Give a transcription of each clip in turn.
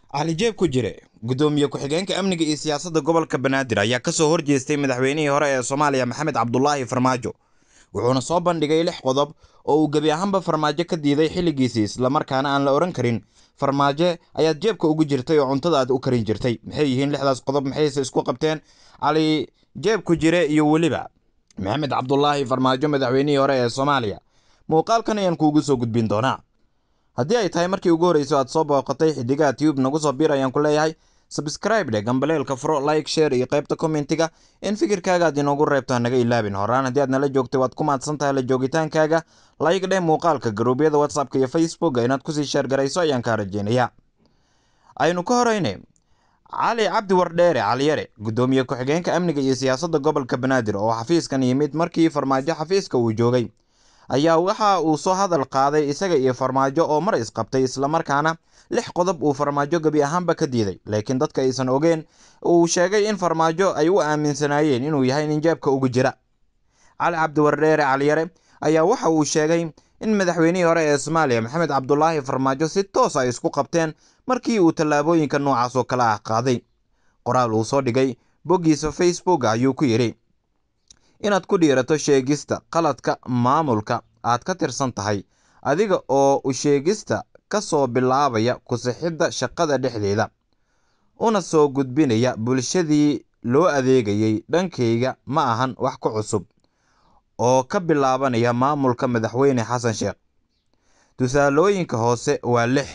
cali jeeb ku jire gudoomiye ku-xigeenka amniga iyo siyaasadda gobolka banaadir ayaa kasoo horjeestay madaxweynihii hore ee soomaaliya maxamed cabdulaahi farmaajo wuxuuna soo bandhigay lix qodob oo uu gebi ahaanba farmaajo ka diiday xilligiisii islamarkaana aan la odhan karin farmaajo ayaad jeebka ugu jirtay oo cuntada aad u karin jirtay maxay yihiin lixdaas qodob maxayse isku qabteen cali jeeb ku jire iyo weliba maxamed cabdulaahi farmaajo madaxweynihii hore ee soomaaliya muuqaalkan ayaan kuugu soo gudbin doonaa haddii ay tahay markii ugu horreyso aad soo booqatay xidigaha tube nagu soo bir ayaan ku leeyahay sabscribe dhe gambaleelka furo like share iyo qaybta commentiga in fikirkaaga aad inoogu reebto hanaga ilaabin horaan haddii aad nala joogtay waad ku mahadsan tahay la joogitaankaaga like dheh muuqaalka garuubyada whatsappka iyo facebooka inaad kusii sheergarayso ayaan kaa rajeynayaa aynu ka horeyne cali cabdi wardheere caliyare gudoomiye ku-xigeenka amniga iyo siyaasadda gobolka banaadir oo xafiiskan yimid markii farmaajo xafiiska uu joogay ayaa waxa uu soo hadal qaaday isaga iyo farmaajo oo mar isqabtay islamarkaana lix qodob uu farmaajo gebi ahaanba ka diiday laakiin dadka aysan ogeen uu sheegay in farmaajo ay u aaminsanaayeen inuu yahay nin jeebka ugu jira cali cabdiwardheere caliyare ayaa waxa uu sheegay in madaxweynihii hore ee soomaaliya maxamed cabdulaahi farmaajo si toos ay isku qabteen markii uu tallaabooyinka noocaas oo kale ah qaaday qoraal uu soo dhigay boggiisa facebook ayuu ku yidhi inaad ku dhiirato sheegista qaladka maamulka aad ka tirsan tahay adiga oo u sheegista ka soo bilaabaya ku-sixidda shaqada dhexdeeda una soo gudbinaya bulshadii loo adeegayay dhankayga ma ahan wax ku cusub oo ka bilaabanaya maamulka madaxweyne xasan sheekh tusaalooyinka hoose waa lix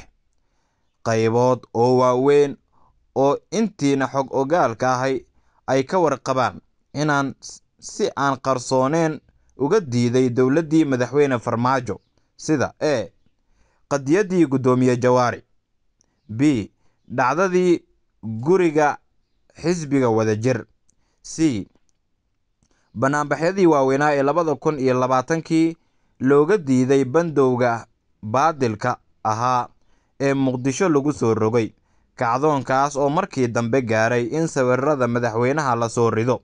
qaybood oo waaweyn oo intiina xog ogaalka ahay ay ka warqabaan inaan si aan qarsooneen uga diiday dowladdii madaxweyne farmaajo sida e qadiyaddii guddoomiye jawaari b dhacdadii guriga xisbiga wadajir c banaanbaxyadii waaweynaa ee labada kun iyo labaatankii looga diiday bandowga baadilka ahaa ee muqdisho lagu soo rogay kacdoonkaas oo markii dambe gaaray in sawirada madaxweynaha lasoo rido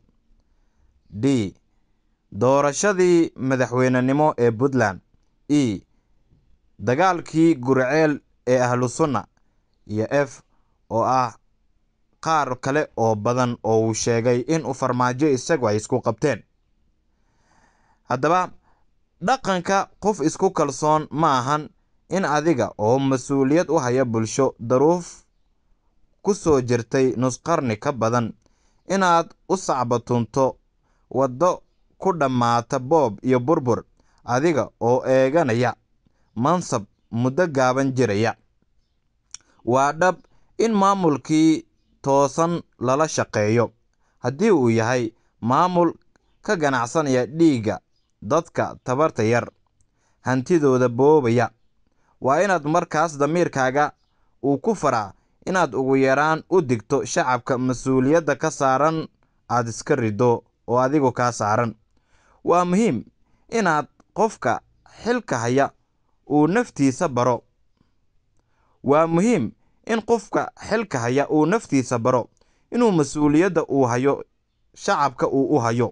d doorashadii madaxweynenimo ee puntland e dagaalkii gurceel ee ahlu sunna iyo f oo ah qaar kale oo badan oo uu sheegay in uu farmaajo isagu ay isku qabteen haddaba dhaqanka qof isku kalsoon ma ahan in adiga oo mas-uuliyad u haya bulsho daruuf ku soo jirtay nusqarni ka badan inaad u sacbatunto waddo ku dhammaata boob iyo burbur adiga oo eeganaya mansab muddo gaaban jiraya waa dhab in maamulkii toosan lala shaqeeyo haddii uu yahay maamul ka ganacsanaya dhiigga dadka tabarta yar hantidooda boobaya waa inaad markaas damiirkaaga uu ku faraa inaad ugu yaraan u digto shacabka mas-uuliyadda ka saaran aad iska riddo oo adigu kaa saaran waa muhiim inaad qofka xilka haya uu naftiisa baro waa muhiim in qofka xilka haya uu naftiisa baro inuu mas-uuliyadda uu hayo shacabka uu u hayo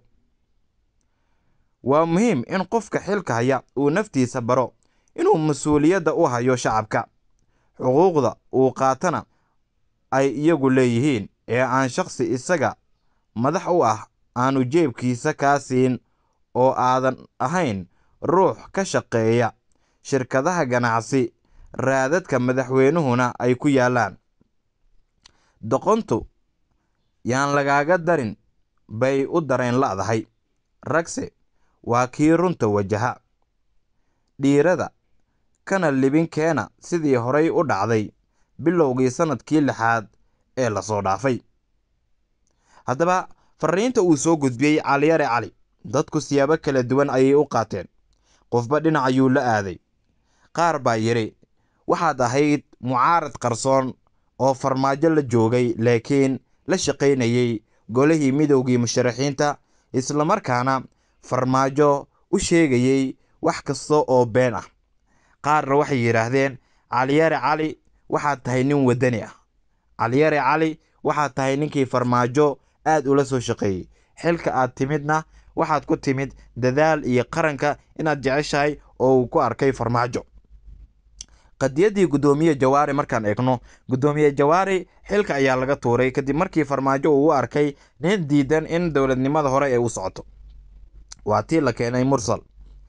waa muhiim in qofka xilka haya uu naftiisa baro inuu mas-uuliyadda u hayo shacabka xuquuqda uu qaatana ay iyagu leeyihiin ee aan shakhsi isaga madax u ah aanu jeebkiisa kaa siin oo aadan ahayn ruux ka shaqeeya shirkadaha ganacsi raadadka madaxweynuhuna ay ku yaallaan doqontu yaan lagaaga darin bay u dareen la'dahay ragse waa kii runta wajaha dhiirada kana libinkeena sidii horay u dhacday bilowgii sannadkii lixaad ee lasoo dhaafay haddaba fariinta uu soo gudbiyey caliyare cali dadku siyaabo kala duwan ayay u qaateen qofba dhinac ayuu la aaday qaar baa yidhi waxaad ahayd mucaarad qarsoon oo farmaajo la joogay laakiin la shaqaynayey golihii midowgii musharaxiinta islamarkaana farmaajo u sheegayey wax kasta oo been ah qaarna waxay yidhaahdeen caliyare cali waxaad tahay nin waddani ah caliyare cali waxaad tahay ninkii farmaajo aad ula soo shaqeeyey xilka aad timidna waxaad ku timid dadaal iyo qaranka inaad jeceshahay oo uu ku arkay farmaajo qadiyadii guddoomiye jawaari markaan eegno guddoomiye jawaari xilka ayaa laga tuuray kadib markii farmaajo uu u arkay nin diidan in dowladnimada hore ee u socoto waa tii la keenay mursal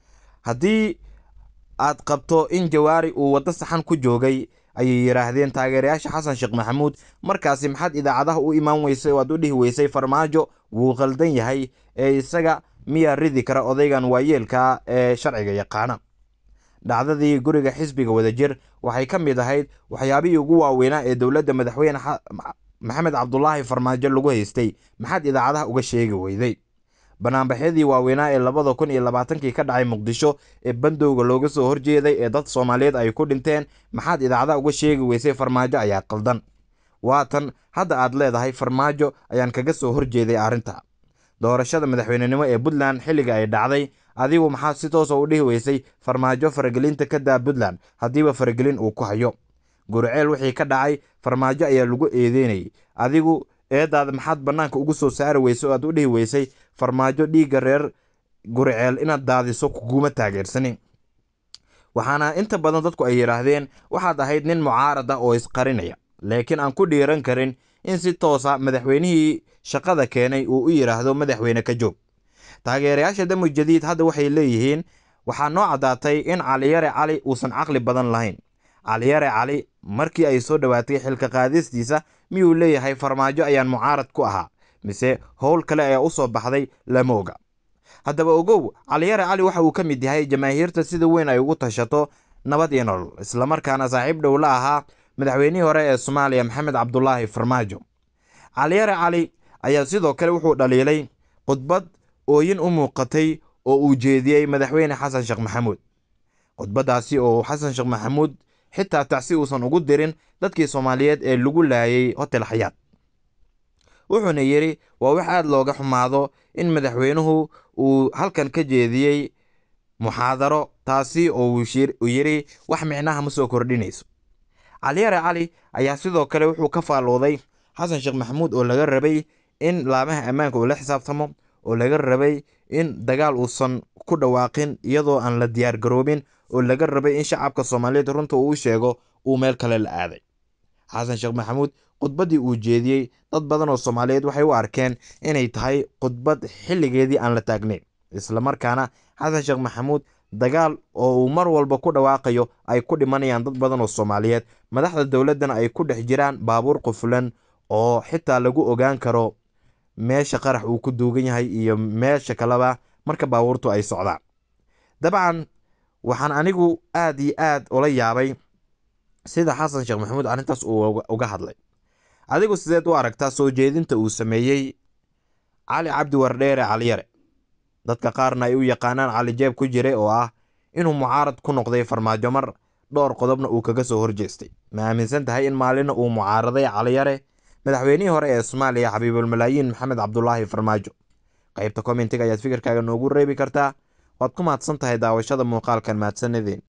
haddii aad qabto in jawaari uu waddo saxan ku joogay ayay yidhaahdeen taageerayaasha xasan sheekh maxamuud markaasi maxaad idaacadaha u imaan weysay oo aad u dhihi weysay farmaajo wuu qaldan yahay ee isaga miyaa ridi kara odaygan waayeelka ee sharciga yaqaana dhacdadii guriga xisbiga wadajir waxay ka mid ahayd waxyaabihii ugu waaweynaa ee dowladda madaxweyne maxamed cabdulaahi farmaajo lagu haystay maxaad idaacadaha uga sheegi weyday banaanbaxyadii waaweynaa ee labada kun iyo labaatankii ka dhacay muqdisho ee bandowga looga soo horjeeday ee dad soomaaliyeed ay ku dhinteen maxaad idaacadaha uga sheegi weysay farmaajo ayaa qaldan waatan hadda aad leedahay farmaajo ayaan kaga soo horjeeday arrinta doorashada madaxweynenimo ee puntland xilliga ay dhacday adigu maxaad si toosa u dhihi weysay farmaajo faragelinta ka daa puntland haddiiba faragelin uu ku hayo guriceel wixii ka dhacay farmaajo ayaa lagu eedeynayay adigu eedaada maxaad bannaanka ugu soo saari weysay oo aad u dhihi weysay farmaajo dhiigga reer guriceel inaad daadiso kuguma taageersanin waxaana inta badan dadku ay yidhaahdeen waxaad ahayd nin mucaarad ah oo isqarinaya laakiin aan ku dhiiran karin in si toosa madaxweynihii shaqada keenay uu u yidhaahdo madaxweyne ka joog taageerayaasha damu jadiid hadda waxay leeyihiin waxaa noo caddaatay in caliyare cali uusan caqli badan lahayn caliyare cali markii ay soo dhowaatay xilka qaadistiisa miyuu leeyahay farmaajo ayaan mucaarad ku ahaa mise howl kale ayaa u soo baxday lama oga haddaba ogow caliyare cali waxa uu ka mid yahay jamaahiirta sida weyn ay ugu tashato nabad iyo nolol islamarkaana saaxiib dhow la ahaa madaxweynihii hore ee soomaaliya maxamed cabdulaahi farmaajo caliyare cali ayaa sidoo kale wuxuu dhaliilay khudbad ooyin u muuqatay oo uu jeediyey madaxweyne xasan sheekh maxamuud khudbaddaasi oo xasan sheekh maxamuud xitaa tacsi uusan ugu dirin dadkii soomaaliyeed ee lagu laayay hotel xayaad wuxuuna yidhi waa wax aad looga xumaado in madaxweynuhu uu halkan ka jeediyey muxaadaro taasi oo uu yidhi wax micnaha ma soo kordhinayso caliyare cali ayaa sidoo kale wuxuu ka faallooday xasan sheekh maxamuud oo laga rabay in laamaha ammaanka uu la xisaabtamo oo laga rabay in dagaal uusan ku dhawaaqin iyadoo aan la diyaar garoobin oo laga rabay in shacabka soomaaliyeed runta uu sheego uu meel kale la aaday xasan sheekh maxamuud khudbaddii uu jeediyey dad badan oo soomaaliyeed waxay u arkeen inay tahay khudbad xilligeedii aan la taagnayn islamarkaana xasan sheekh maxamuud dagaal oo uu mar walba ku dhawaaqayo ay ku dhimanayaan dad badan oo soomaaliyeed madaxda dowladdana ay ku dhex jiraan baabuur qufulan oo xitaa lagu ogaan karo meesha qarax uu ku duugan yahay iyo meesha kaleba marka baabuurtu ay socdaan dabcan waxaan anigu aad iyo aad ula yaabay sida xasan sheekh maxamuud arrintaas uu uga hadlay adigu sideed u aragtaa soo jeedinta uu sameeyey cali cabdi wardheere caliyare dadka qaarna ay u yaqaanaan cali jeeb ku jire oo ah inuu mucaarad ku noqday farmaajo mar dhowr qodobna uu kaga soo horjeestay ma aaminsan tahay in maalina uu mucaaraday caliyare madaxweynihii hore ee soomaaliya xabiibulmalaayiin maxamed cabdulaahi farmaajo qaybta kommentiga ayaad fikirkaaga noogu reebi kartaa waad ku mahadsan tahay daawashada muuqaalkan mahadsanideen